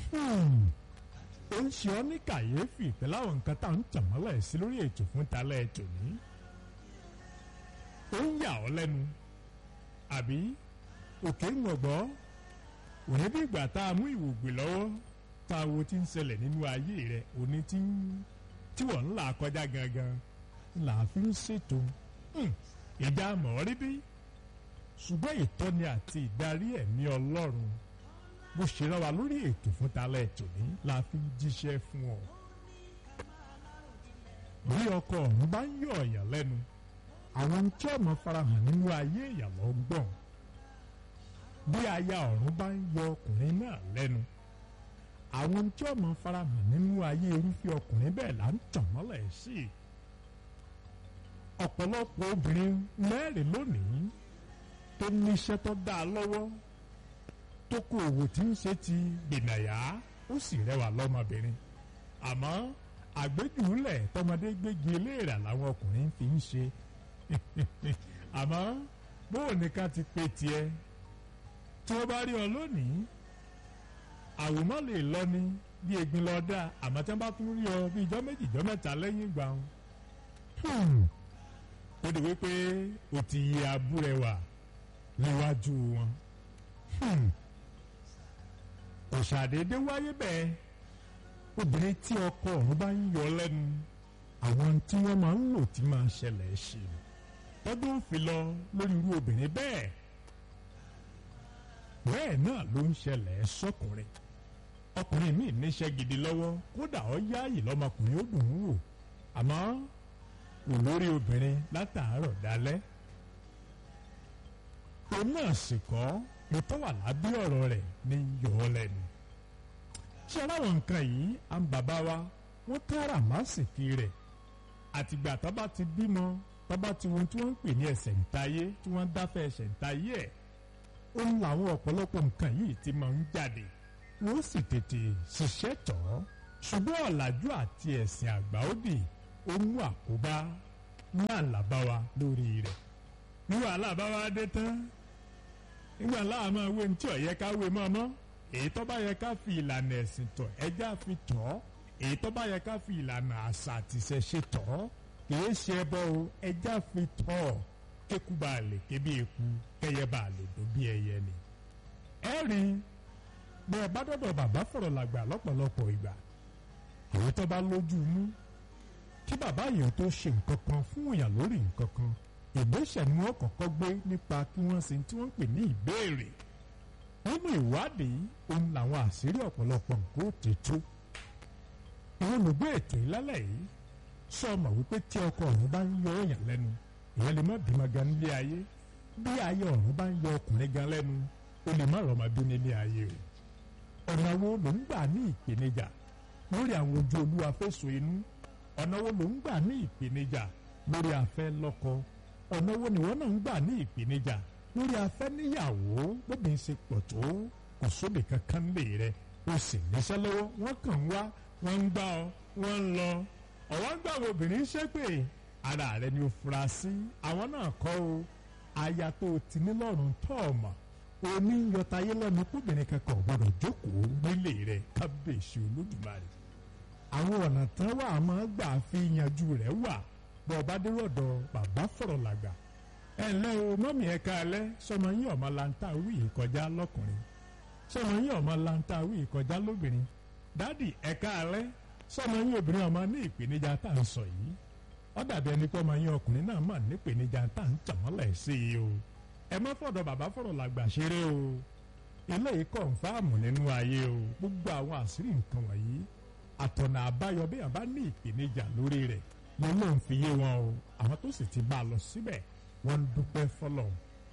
ó ń ṣe ọ́ ní kàyéfì pẹ̀lú àwọn nǹkan tá à ń tàn mọ́lẹ̀ sí lórí ètò fún talẹ́ ètò ní. ó ń yà ọ́ lẹ́nu àbí òkè ń gbọ̀gbọ́ òní bí ìgbà tá a mú ìwògbè lọ́wọ́ tá a wo ti ń ṣẹlẹ̀ nínú ayé rẹ̀ òní tí ń tí wọ́n ń là kọjá gangan là á fi ń ṣètò ìjà mọ̀ rí bí ṣùgbọ́n ìtọ́ni àti ìdarí ẹ̀mí ọlọ́run bó ṣe rán wa lórí ètò fún talẹ̀ ètò ní la fi ń jíṣẹ́ fún ọ. bí ọkọ ọ̀hún bá ń yọ ọ̀yàn lẹ́nu àwọn tí ọmọ farahàn nínú ayé ìyàwó ń gbọ̀n bí aya ọ̀run bá ń yọ ọkùnrin náà lẹ́nu àwọn tí ọmọ farahàn nínú ayé irúfẹ́ ọkùnrin bẹ́ẹ̀ là ń tàn mọ́lẹ̀ sí i ọ̀pọ̀lọpọ̀ obìnrin mẹ́rin lónìí tó níṣẹ́ tó dá a lọ́wọ́ tó kó òwò tí ń ṣe ti gbìnàyà ó sì rẹwà lọ́mọbìnrin àmọ́ àgbéjúlẹ̀ tọmọdé gbégi eléèrà làwọn ọkùnrin fi ń ṣe àmọ́ bóun nìkan ti pe tiẹ̀ tí wọ́n bá rí ọ lónìí àwòmọ́ lè lọ ní bí egbin lọ dá àmọ́ tí wọ́n bá tún rí ọ bí ijọ́ méjì ijọ́ mẹ́ta lẹ́yìn ìgbà wọn. ó di wípé o ti yẹ abúrẹwà níwájú wọn. kò ṣàdédé wáyé bẹ́ẹ̀ obìnrin tí ọkọ ọ̀run bá ń yọ lẹ́nu àwọn tí wọ́n máa ń lò tí máa ṣẹlẹ̀ ṣe tọ́dún òfin lọ lórí irú obìnrin bẹ́ẹ̀ bẹ́ẹ̀ náà ló ń ṣẹlẹ̀ sọ́kùnrin ọkùnrin míì níṣẹ́ gidi lọ́wọ́ kódà ó yáàyè lọ́mọkùnrin ó dùn ún wò àmọ́ olórí obìnrin látàárọ̀ dalẹ́ òun náà sì kọ́ ètò wà lábẹ́ ọ̀rọ̀ rẹ̀ ní yọ̀ ọ́ lẹ́nu ṣé aláwọ̀ nǹkan yìí à ń bàbá wa wọ́n kára màsìkì rẹ̀ àtìgbà tó bá ti bímọ tó bá ti wọn tí wọ́n ń pè ní ẹsẹ̀ ńtayé tí wọ́n ń dáfẹ́ ẹsẹ̀ ńtayé ẹ̀ ó ń làwọn ọ̀pọ̀lọpọ̀ nǹkan yìí ti máa ń jáde wọ́n sì tètè ṣiṣẹ́ tọ̀ ọ́ ṣùgbọ́n ọ̀làjú àti ẹ̀sìn àgbà òdì ó mú àkóbá náà làbá wa lórí rẹ̀ ní wàhálà bá wa dé tán nígbà láà máa wé ní tí ò yẹ ká wé mọ́ mọ́ èyí tó bá yẹ ká fi ìlànà ẹ̀sìn tọ̀ ẹjá fi tọ̀ ọ́ èyí tó bá yẹ ká fi ìlànà àṣà àtìṣẹ́ ṣe tọ̀ ọ́ kìí ṣe ẹbọ o ẹjá fi tọ̀ ọ́ kéku bá lè ké bí eku kẹyẹ bá lè dún bí ẹyẹ ni. ẹ rí bẹ́ẹ̀ bá dọ̀dọ̀ bàbá fọ̀rọ̀ làgbà lọ́pọ̀lọpọ̀ ìgbà èyí tó bá lójú mú kí bàbá yẹn tó ṣe nǹkan kan fún èèyàn lórí nǹkan kan ìgbésẹ̀ ni wọ́n kọ́kọ́ gbé nípa kí wọ́n ṣe tí wọ́n ń pè ní ìbéèrè nínú ìwádìí òun làwọn àṣírí ọ̀pọ̀lọpọ̀ nǹkan ó ti tú àwọn olùgbé ètò ìlálẹ̀ yìí sọ ọmọ wípé tí ọkọ ọ̀run bá ń yọ èèyàn lẹ́nu èèyàn lè má bímọ gan nílé ayé bí ayé ọ̀run bá ń yọ ọkùnrin gan lẹ́nu ó lè má rọmọ bí nílé ayé o ọ̀nà wo ló ń gbà ní ìpèníjà lórí àwọn ojú olúwa fẹ̀sùn inú ọ̀nà wo ló ń gbà ní ìpèníjà lórí afẹ́ lọ́kọ ọ̀nà wo ni wọ́n náà ń gbà ní ìpèníjà lórí afẹ́ níyàwó bóbi ń ṣe pọ̀ tó kò sóbì kankan lè rẹ o sì níṣẹ́ lọ́wọ́ wọ́n kàn ń wá wọ́n ń gbá ọ wọ́n ń lọ ọ̀wọ́n gbà wo obìnrin ṣépè ara rẹ ni o fura sí àwọn náà kọ́ o aya tó o ti ní lọ́rùn tọ́ ọ mọ̀ oní yọtayé lẹ́nu kóbìnrin kankan ò gbọ́dọ̀ jókòó nílé rẹ kábíyèsí olódùmarè àwọn ọ̀nà tán wà máa gbà fi yanjú rẹ̀ wà bọ́ ọba dérọ̀dọ̀ bàbá fọ̀rọ̀ làgbà ẹ ǹlẹ́ o mọ́mì ẹ káalẹ́ sọmọ yín ọmọ lanta wí ìkọjá lọ́kùnrin sọmọ yín ọmọ lanta wí ìkọjá lóbìnrin dádì ẹ káalẹ́ sọmọ yín obìnrin ọmọ ní ìpèníjà tá à ń sọ yìí ó dàbí ẹni pé ọmọ yín ọkùnrin náà mà ní ìpèníjà tá à ń tàmọ́lẹ̀ sí i o ẹ má fọ̀dọ̀ bàbá fọ̀rọ̀ làgbà ṣeré o eléyìí kọ̀ǹfàmù nínú ayé o gbogbo àwọn àṣírí nǹkan wọ̀nyí àtọ̀nà àbáyọ bí àbá ní ìpèníjà lórí rẹ̀ ló lóun fi yé wọn o àwọn tó sì ti bá a lọ síbẹ̀ wọ́n ń dúpẹ́ fọlọ́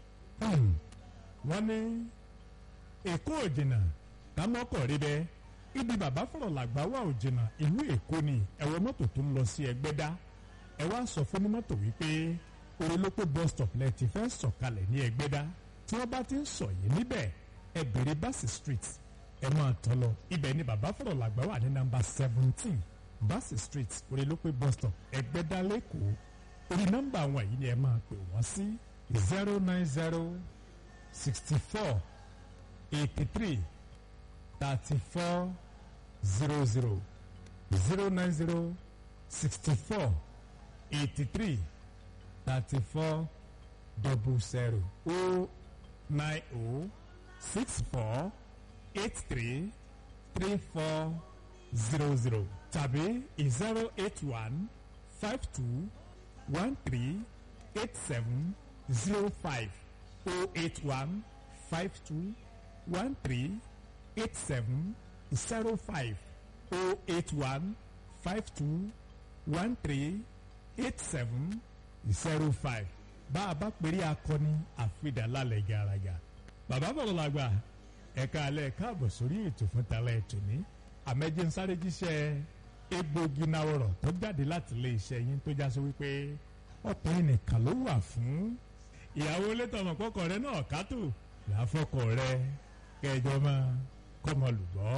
wọ́n ní èkó òjìnà kámọ́kọ̀ rí bẹ́ẹ̀ ibi bàbá fọ̀rọ̀ làgbà wà òjìnà ìlú èkó ni ẹ̀wọ̀ mọ́tò tó ń lọ sí ẹgbẹ́dá ẹ wá sọ fún ní mọ́tò wípé orílọ́pọ̀ bus stop lẹ ti fẹ́ sọ̀kalẹ̀ ní ẹgbẹ́dá tí wọ́n bá ti ń sọ yìí níbẹ̀ ẹ bèrè Bassey street ẹ máa tọ́ lọ ibẹ̀ ni bàbá fọ̀rọ̀ làgbà wà ní nàmbà seventeen Bassey street orílọ́pọ̀ bus stop ẹgbẹ́dá lẹ́kọ̀ọ́ orí nọ́mbà wọn yìí ni ẹ máa pè wọ́n sí zero nine zero sixty four eighty three thirty four zero zero zero nine zero sixty four eighty three thirty four double zero o nine o six four eight three three four zero zero tàbí zero eight one five two one three eight seven zero five o eight one five two one three eight seven zero five o eight one five two one three eight seven zero five bá a bá pèrè akọni àfidàlálẹ̀ gàràgà bàbá bọ̀rọ̀ làgbà ẹ̀ka alẹ́ káàbọ̀ sórí ètò fún talẹ̀ ètò ní àmẹ́jẹ́ ń sáré jíṣẹ́ egbògi náwọ̀rọ̀ tó jáde láti ilé iṣẹ́ yín tó jásí wípé ọkùnrin nìkan ló wà fún ìyàwó létọ̀mọ̀ kọ́kọ́ rẹ náà kátó làáfọ́kọ̀ rẹ kẹjọ máa kọ́mọ lùbọ́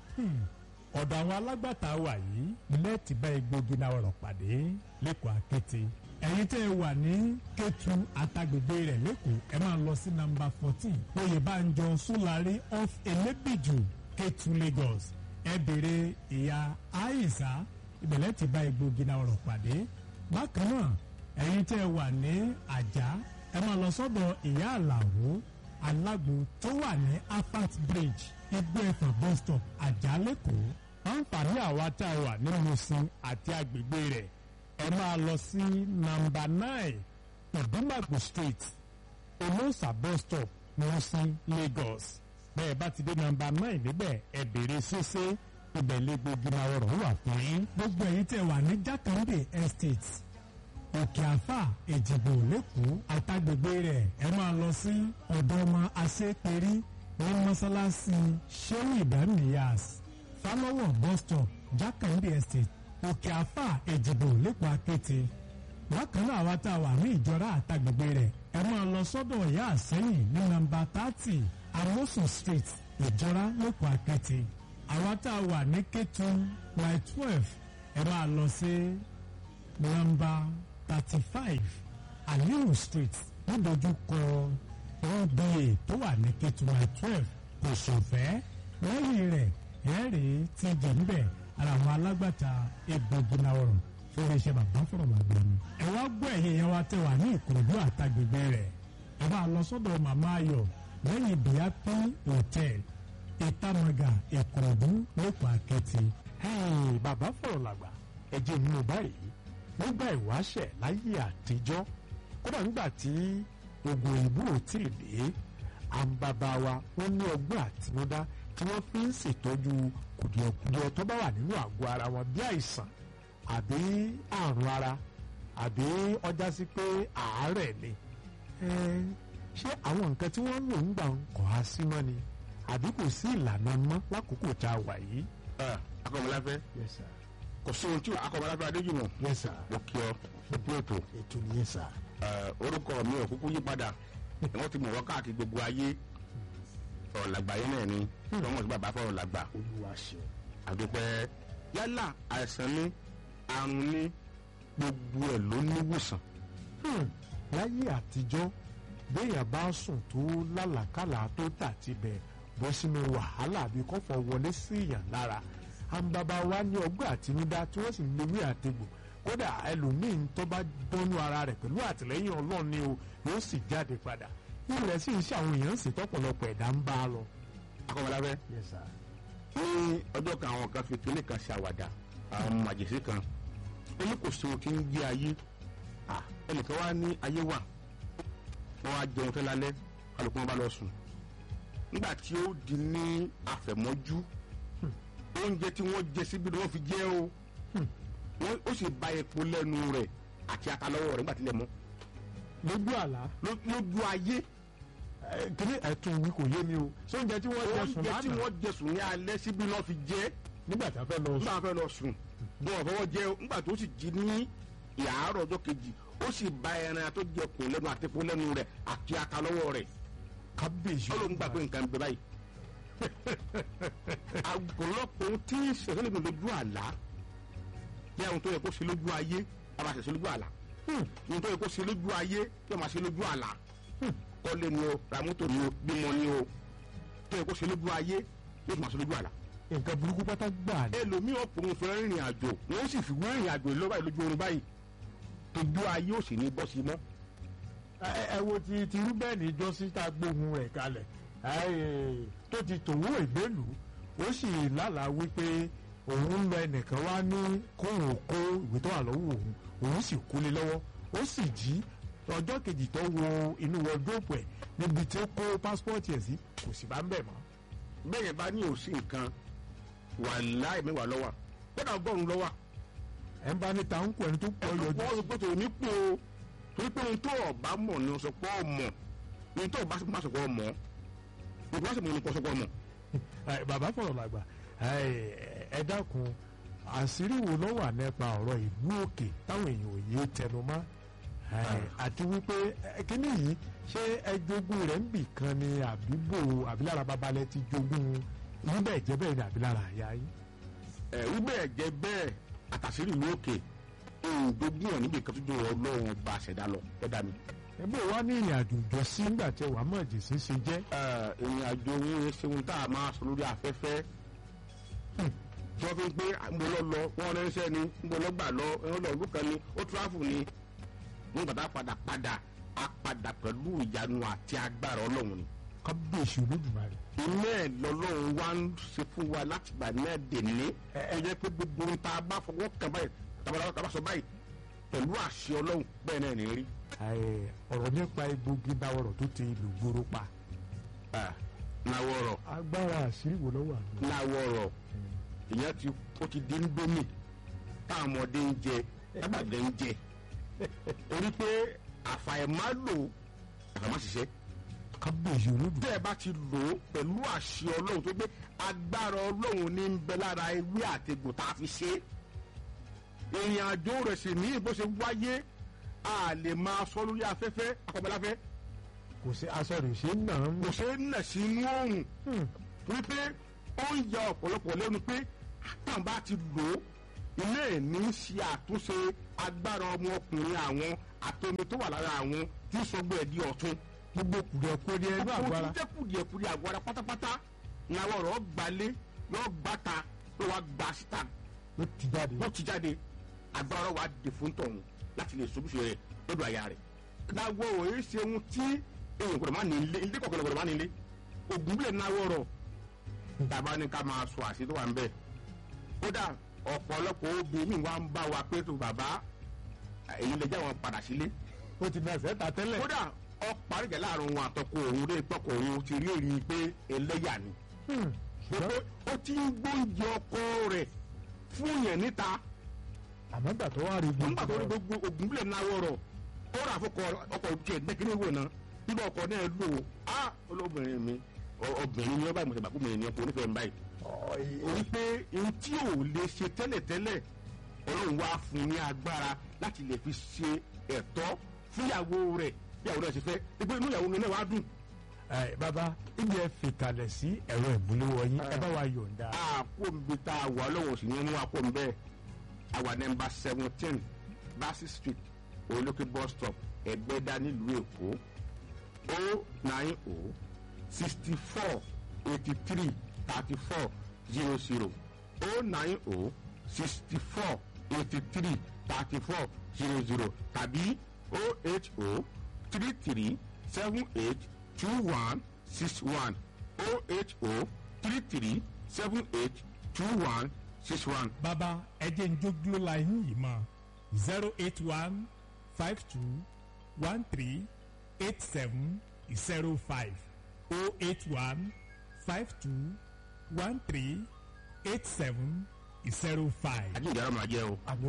ọ̀dọ̀ àwọn alágbàtà wà yìí lẹ́ẹ̀tì bá egbògi náwọ̀rọ̀ pàdé lẹ́kọ̀ọ́ akéte ẹ̀yin tẹ́ ẹ wà ní Kétu àtàgbègbè rẹ̀ lẹ́kọ̀ọ́ ẹ máa lọ sí nàmbà fourteen Oyèbánjọ Súlárí off Elébìjù Kétu Lagos ẹ béèrè ìyá Àìsà ìbẹ̀lẹ̀ ti bá egbògi náà rọ̀ pàdé bákan náà ẹ̀yin tẹ́ ẹ wà ní Àjà ẹ máa lọ sọ́dọ̀ ìyá Àlàó alágbo tó wà ní Afat Bridge igbó ẹ̀fọ̀n bus stop Àjà lẹ́kọ̀ọ́ àǹfààní àwa tá a wà ní Mùsìn àti agbègbè rẹ̀ ẹ máa lọ sí nàmbà nine ìdúmàgbò street olóòsà bus stop Mùsìn Lagos bẹ́ẹ̀ bá ti dé nàmbà nine níbẹ̀ ẹ béèrè ṣíṣe ibẹ̀ lẹ́gbẹ̀ẹ́ gínáwọ̀rọ̀ wà fún yín. gbogbo èyí tẹ́ wà ní Jákàndé estate òkè àfà èjìgbò lẹ́kọ̀ọ́ àtàgbègbè rẹ̀ ẹ máa lọ sí ọ̀dọ̀ ọmọ aṣẹ́pẹ̀rí ní mọ́sálásí Shehu Ibrahim Niyas Fálọ́wọ̀ bus stop Jákàndé estate òkè àfà èjìgbò lẹ́kọ̀ọ́ akéte bákan náà àwa tá a wà ní ìjọra àtàgbègbè rẹ̀ ẹ máa lọ sọ́dọ̀ ìyá àsẹ́yìn ní nàmbà thirty amosun street ìjọra lẹ́kọ̀ọ́ akéte àwa tá a wà ní Kétu by twelve ẹ máa lọ sí nàmbà thirty five aliyu street nídojúkọ nba tó wà ní Kétu by twelve kò sọ̀fẹ́ lẹ́yìn rẹ̀ ẹ̀ẹ́rì ti jẹ̀ níbẹ̀ ara àwọn alágbàtà egbògi náà rọ̀ fún iléeṣẹ́ bàbá fọ̀rọ̀ bàbá mi. ẹ wá gbọ́ ẹ̀yìn yẹn wá tẹ̀ wá ní Ìkòròdú àtàgbègbè rẹ̀ ẹ bá lọ sọ́dọ̀ màmá ayọ̀ lẹ́yìn bíápí hotel ìtàmọ̀gà Ìkòròdú lẹ́kọ̀ọ́ àkẹ́tì. bàbá fọ̀rọ̀ làgbà ẹ̀jẹ̀ nínú báyìí nígbà ìwáṣẹ̀ láyé àtijọ́ kódà nígbà tí oògùn òyìnbó ò tí ì dé àǹbàbà wa wọ́n ní ọgbọ́n àtinúdá tí wọ́n fi ń ṣètọ́jú kùdìẹ̀kudiẹ tó bá wà nínú àgọ́ ara wọn bí àìsàn àbí àrùn ara àbí ọjà sí pé àárẹ̀ ni ṣé àwọn nǹkan tí wọ́n ń lò ń gbà ń kọ́ á sí mọ́ ni àbí kò sí ìlànà mọ́ lákòókò tá a wà yìí. akọmọláfẹ́ yes sir kò sí ohun tí akọmọláfẹ́ adéjùmọ̀ yes sir mo kí ọ gbogbo ètò ètò nìyẹn sir. orúkọ mi ò kúkú yí padà wọ́n ti mọ̀ wọ́n káàkiri gbogbo ayé ọ̀làgbà yẹn náà ni wọ́n mọ̀ sí bàbá fọ̀rọ̀ làgbà olúwa ṣe. àdúpẹ́ yálà àìsàn ní àrùn ní gbogbo ẹ̀ ló níwòsàn láyé àtijọ́ béèyàn bá sùn tó lálàkàlà tó tà tibẹ̀ bọ́ sínú wàhálà àbí kọ́fọ̀ wọlé sí èèyàn lára àǹbàbà wa ní ọgbọ́n àtinúdá tí wọ́n sì ń lewé àtegbò kódà ẹlòmíín tó bá dánú ara rẹ̀ pẹ̀lú àtìlẹ́yìn ọlọ́run ni o yóò sì jáde padà ilẹ̀ sì ń ṣe àwọn èèyàn sì tọ́pọ̀lọpọ̀ ẹ̀dá ń bá a lọ. akọmọláfẹ́ yes sir. ní ọjọ́ kan àwọn kan fi kíní kan ṣàwàdà àwọn màjèsí kan ó ní kò sí ohun tí ń jẹ́ ayé Ah, ẹnìkan wá ní ayé wà wọ́n wá jẹun tẹ́ lálẹ́ kálukú wọn bá lọ sùn nígbà tí ó di ní àfẹ̀mọ́jú oúnjẹ tí wọ́n jẹ síbi ni wọ́n fi jẹ o wọ́n ó sì ba epo lẹ́nu rẹ̀ àti ata lọ́wọ́ rẹ̀ nígbà tí lè mú lójú àlá Ló- lójú ayé kíní ẹ̀tún wí kò yé mi o ṣé oúnjẹ tí wọ́n jẹ sùn oúnjẹ tí lánàá wọ́n jẹ sùn ní alẹ́ síbi náà fi jẹ nígbà tí a fẹ́ lọ nígbà sùn wọn fẹ́ lọ sùn bí wọn fọwọ́ jẹ nígbà tó sì jí ní ìyàárọ̀ ọjọ́ kejì ó sì ba ẹran tó jẹ kùn lẹ́nu àti epo lẹ́nu rẹ̀ àti ata lọ́wọ́ rẹ̀ kábíyèsí ọlọ́run gbà pé nǹkan ń bẹ báyìí. àgọ́lọ́pọ̀ ohun tí ìṣẹ̀lẹ̀ lè lójú àlá ní àwọn tó yẹ kó ṣe lójú ayé a máa ṣe lójú àlá ohun tó yẹ kó ṣe lójú ayé yóò máa ṣe lójú àlá kọ́lé ni o ra mọ́tò ni o bímọ ni o tó yẹ kó ṣe lójú ayé yóò máa ṣe lójú àlá nǹkan burúkú pátá gbà ní. ẹlòmíì ọ̀pọ̀ òun fẹ́ rìnrìn àjò wọ́n sì fi wọ́n rìnrìn àjò lọ́wọ́ báyìí lójú oorun báyìí tójú ayé ò sì ní bọ́ sí mọ́. ẹ ẹ wo ti ti rúbẹ́ẹ̀nì jọ́sí tá a gbóhùn rẹ̀ kalẹ̀ ẹ, tó ti tòwó ìgbélú ó sì lálàá wípé òun ń lọ ẹnìkan wá ní kóhùn kó ìwé tó wà lọ́wọ́ òun òun sì kú lé lọ́wọ́ ó sì jí ọjọ́ kejì tó wo inú wọdróòpù ẹ̀ níbi tí ó kó pásítọ̀tì ẹ̀ sí kò sì bá ń bẹ̀ mọ́. bẹ́ẹ̀ yẹn bá ní òsì nǹkan wà láì mẹ́wàá lọ́wọ́ kódà ọgọ́rùn-ún lọ́wọ́ ẹ̀ ń bá níta ń kó ẹni tó pọ̀ yọjú. wọ́n sọ pé tòun ní pò ó torí pé ohun tó ọ̀bá mọ̀ ni sọ pé ọmọ ohun tó ọ̀bá má sọ pé ọmọ ohun tó bá sì mọ̀ ni kò sọ pé ọmọ. Ẹ, bàbá fọ̀rọ̀ làgbà ẹ, ẹ dákun àṣírí wo ló wà nípa ọ̀rọ̀ ìlú òkè táwọn èèyàn ò yé tẹnu mọ́ Ẹ, àti wípé ẹ, kíní yìí ṣé ẹ jogún rẹ̀ ń bì kan ni àbíbò àbílára babalẹ̀ ti jogún níbẹ̀ jẹ́ bẹ́ẹ̀ ni àbílára àyà yín. ẹ̀rú bẹ́ẹ̀ jẹ́ bẹ́ẹ̀ àtàṣírí ìlú òkè ìdógún ẹ̀ níbi kan tó jẹ́ ọlọ́run bá ṣẹ̀dá lọ ẹ̀dá mi. ẹ bó wá ní ìrìn àjò ìjọ sí nígbà tí wàá mọ̀ jèsè ṣe jẹ́. ìrìn àjò yín ṣeun tá a máa sọ lórí afẹ́fẹ́ tí wọ́n fi ń pé mo lọ lọ wọ́n ránṣẹ́ ni mo lọ gbà lọ ẹ̀rọ lọ ọdún kan ni ó tíráfù ni wọ́n gbàdá padà padà a padà pẹ̀lú ìyanu àti agbára ọlọ́run ni. kábíyèsí olódùmarè. iná ẹ̀ lọ́lọ́run wá ń ṣe fún wa láti gbà náà dèní ẹ jẹ́ pé gbogbo ohun tá a bá fọwọ́ kàn báyìí tabalaba tá a bá sọ báyìí pẹ̀lú àṣẹ ọlọ́run bẹ́ẹ̀ náà ní rí. Ẹ, ọ̀rọ̀ nípa egbògi dáwọ̀rọ̀ tó ti ìlú gbòòrò pa. náwọ̀rọ̀ agbára àṣírí wo ló wà ní. náwọ̀rọ̀ ìyẹn ti ó ti di ndómì táwọn ọmọdé ń jẹ tábàdé ń jẹ torí pé àfàìmálò àfàìmáṣiṣẹ́ kábíyèsí olódùmarè. tẹ́ ẹ bá ti lò ó pẹ̀lú àṣẹ ọlọ́run tó gbé agbára ọlọ́run ní ń bẹ lára ewé àtegbò tá a fi ṣe é ìrìn àjò rẹ̀ sì ní bó ṣe wáyé a lè máa sọ lórí afẹ́fẹ́ akọ̀bẹ́láfẹ́ kò sí aṣọ rẹ̀ ṣe ń nà ń kò ṣe é nà sí inú òòrùn wípé ó ń ya ọ̀pọ̀lọpọ̀ lẹ́nu pé àtàn bá ti lò ó ilé ìní ṣe àtúnṣe agbára ọmọkùnrin àwọn àtomi tó wà lára àwọn tí ń sọgbọ́ ẹ̀ di ọ̀tún gbogbo kùdìẹ̀kudìẹ̀ inú àgọ́ ara. ó ti jẹ́ kùdìẹ̀kudìẹ̀ àgọ́ ara pátápátá làwọn ọ̀rọ̀ gbalé yóò gbàta ló wá gba síta ló ti jáde. ló ti jáde agbára wa dè fún tọ̀hún láti lè sobúṣe rẹ̀ lọ́dọ̀ àyà rẹ̀. láwọ̀ òye ṣe ohun tí èèyàn gbọ́dọ̀ má ní ilé ilé kọ̀ọ̀kan gbọ́dọ̀ má ní ilé ògùn bílẹ̀ náwó rọ̀ tàbá ní ká máa sọ àṣírí tó wà ń bẹ̀. kódà ọ̀pọ̀lọpọ̀ obìnrin wa ń bá wa pé tó bàbá èyí lè jẹ́ àwọn padà sílé ó ti nà ẹsẹ̀ ta tẹ́lẹ̀. kódà ọ̀pọ̀ àríjà láàrin òun àtọkọ òun lè tọkọ òun ti rí èrí pé ẹlẹ́yà ni. Hmm. pé ó ti ń gbóúnjẹ ọkọ rẹ̀ fún yẹn níta àmọ́ gbà tó wá rí nígbà tó rí gbogbo gbogbo ògùn bílẹ̀ náà wọ̀rọ̀ ó rà fọkọ ọkọ̀ tiẹ̀ dẹ́kínní wò ná nígbà ọkọ̀ náà lò ó á olóbìnrin mi ọ- obìnrin ni wọ́n báyìí mo ti bàkú mi ní ọkọ̀ onífẹ̀ẹ́ mi báyìí. orí pé ohun tí ò lè ṣe tẹ́lẹ̀tẹ́lẹ̀ ọlọ́run wá fún un ní agbára láti lè fi ṣe ẹ̀tọ́ fúnyàwó rẹ̀ bí àwọn náà ṣe fẹ́ pé inú ìyàwó mi náà wá dùn. ẹ bàbá ibi ẹ fi kalẹ̀ sí ẹ̀rọ ìmúléwọ yín ẹ bá wa yọ̀ǹda. àkóńbi tá a wà lọ́wọ́ sí ni wọ́n mú àkóńbẹ́ àwa nẹ́mbà seventeen Bassey street olókè bus stop ẹgbẹ́dá nílùú èkó o nine o sixty four eighty three thirty four zero zero o nine o sixty four eighty three thirty four zero zero tàbí o eight o three three seven eight two one six one o eight o three three seven eight two one six one. bàbá ẹjẹ ń jógbó la yín yìí mọ zero eight one five two one three eight seven zero five oh eight one five two one three eight seven zero five. àjíǹde ara máa jẹ́ o. àmì